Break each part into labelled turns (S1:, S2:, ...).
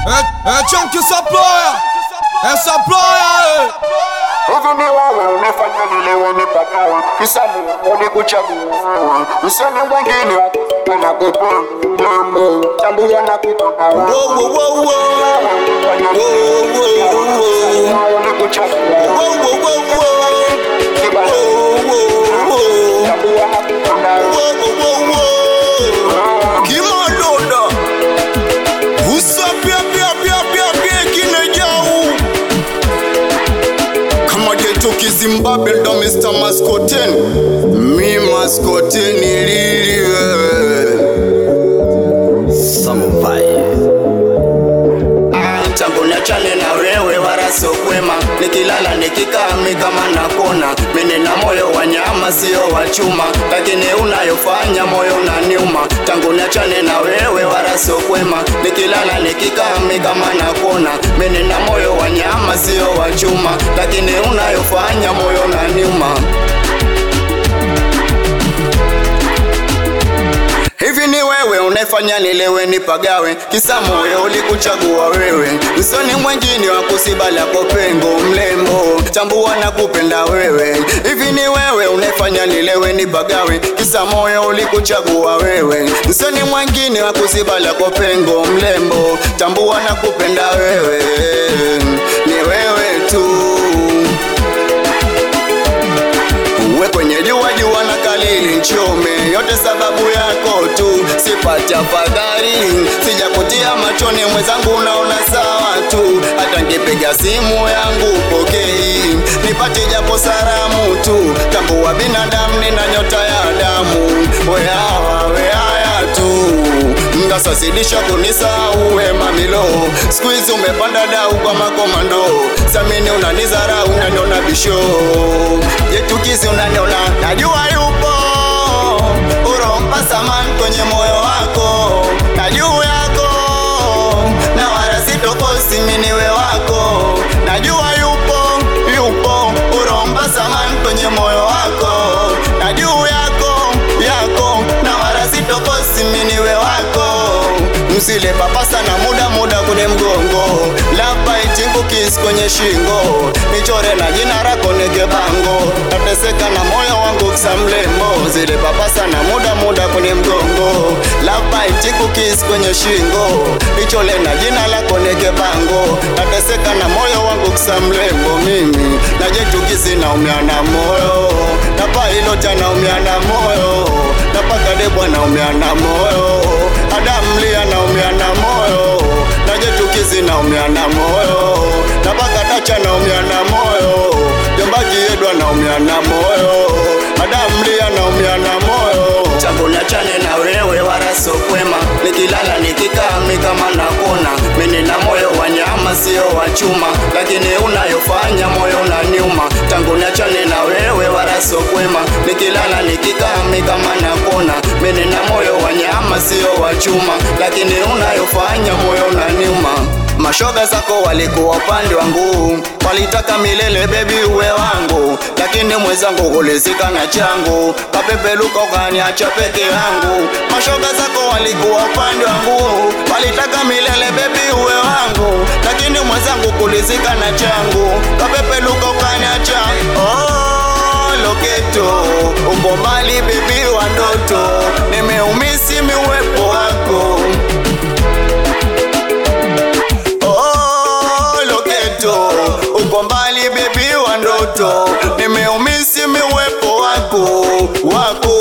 S1: É, é tchan que saploia, é saploia,
S2: Hivi ni wewe umefanya nilewe nipagawe, kisa Mungu nikuchagua, usoni mwingine anakupa mambo tambua na kutoka
S1: Wow, wow, wow, wow. Wow, wow, wow.
S2: nikuchagua
S1: Wow, wow, wow, wow. Wow, wow, wow.
S2: tambua na kutoka
S1: Wow, wow, wow, wow. Kimaloda. Usa pia pia pia pia pia kinejau. Kama geto kizimbabwe ndo Mr. Maskoten. Mi Maskoten lili wewe. tangu niachane na wewe wala sio kwema nikilala nikikami kama nakona mimi na moyo wa nyama sio wa chuma lakini unayofanya moyo unaniuma tangu niachane na wewe wala sio kwema nikilala nikikami kama nakona mimi na moyo wa nyama sio wa chuma lakini unayofanya moyo unaniuma Hivi ni wewe unefanya nilewe nipagawe, kisa moyo ulikuchagua wewe, msoni mwengine wa kusibala kwa pengo mlembo, tambua na kupenda wewe. Hivi ni wewe unefanya nilewe nipagawe, kisa moyo ulikuchagua wewe, msoni mwengine wa kusibala kwa pengo mlembo, tambua na kupenda wewe, ni wewe tu uwe kwenye jua jua na kalili nchome yote sababu yako tu sipati afadhali sijakutia machoni mwenzangu unaona sawa tu hata nkipiga simu yangu pokei nipate japo salamu tu tambua binadamu nina nyota ya damu weawa weaya tu ngasasidisha kunisahau we mamilo siku hizi umepanda dau kwa makomando samini unanizarau unaniona bisho yetukizi unaniona najua yupo urompa saman kwenye moyo wako na juu yako na wala sitokosi miniwe wako najua yupo yupo urompa saman kwenye moyo wako na juu yako yako na wala sitokosi miniwe wako msile papasa na muda muda kune mgongo lapa itingukisi kwenye shingo nichore na jina rako nege bango nateseka na moyo wangu kisa mlembo zile papasa na muda muda kune mgongo lapa itingukisi kwenye shingo nichole na jina lako nege bango nateseka na moyo wangu kisa mlembo mimi najetukisi naumia na moyo napailota naumia na moyo napakadebwa naumia na moyo adamlia naumia na moyo najetukizi naumia na moyo napakatacha naumia na moyo jombakiedwa naumia na moyo adamlia naumia na moyo tangu niachane na wewe wala sio kwema nikilala nikikami kama nakona mimi na moyo wa nyama sio wa chuma lakini unayofanya moyo unaniuma tangu niachane na wewe wala sio kwema nikilala nikikami kama nakona mimi na moyo wa nyama sio wa chuma lakini unayofanya moyo unaniuma Mashoga zako walikuwa upande wangu, walitaka milele bebi uwe wangu, lakini mwenzangu kulizika na changu, kapepeluka ukaniacha peke yangu. Mashoga zako walikuwa upande wangu, walitaka milele bebi uwe wangu, lakini mwenzangu kulizika na changu, kapepeluka ukaniacha oh, loketo uko mbali bebi wa ndoto, nimeumisi miuwepo wako Oh, loketo uko mbali bebi wa ndoto nimeumisi miwepo wako wako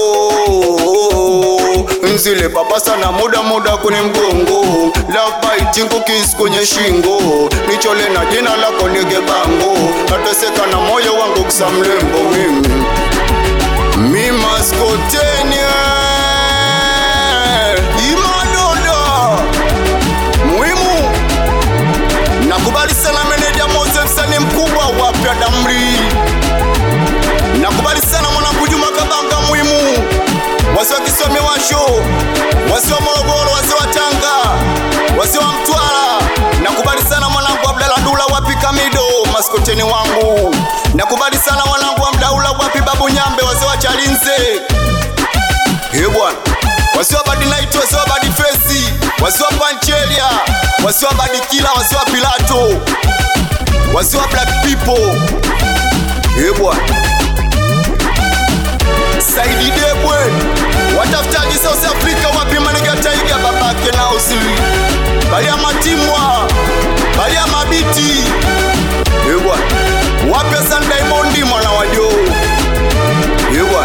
S1: nzile papasa na muda muda kwenye mgongo lapaitingukisi kwenye shingo nichole na jina lako nige bango nateseka na moyo wangu kisa mlembo mimi mimaskotenia imadoda muhimu nakubali sana meneja Mose msanii mkubwa wapya damri nakubali sana mwanangu Juma Kabanga muhimu wasi wa Kiswami washo wasi wa Morogoro wasi wa Tanga wasi wa Mtwara nakubali sana mwanangu Abdalla Dula wapi Kamido maskoteni wangu nakubali sana mwanangu wa Mdaula wapi Babu Nyambe wasi wa Chalinze he bwana wasiwa badi night wasiwa badi fesi wasiwa panchelia wasiwa wasiwa badikila wasiwa pilato wasiwa black people ebwa saidi debwe watafutaji south africa wapi maniga taiga babake na usili balia matimwa balia mabiti ebwa wape san daimondi mwana wajo ebwa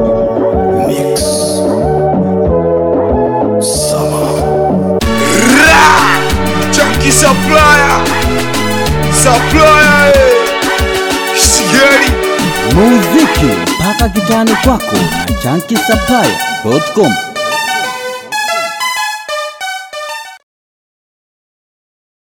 S3: Chunky supplier, supplier, eh. Sigari.
S4: muziki mpaka kitani kwako na chankisaplaya.com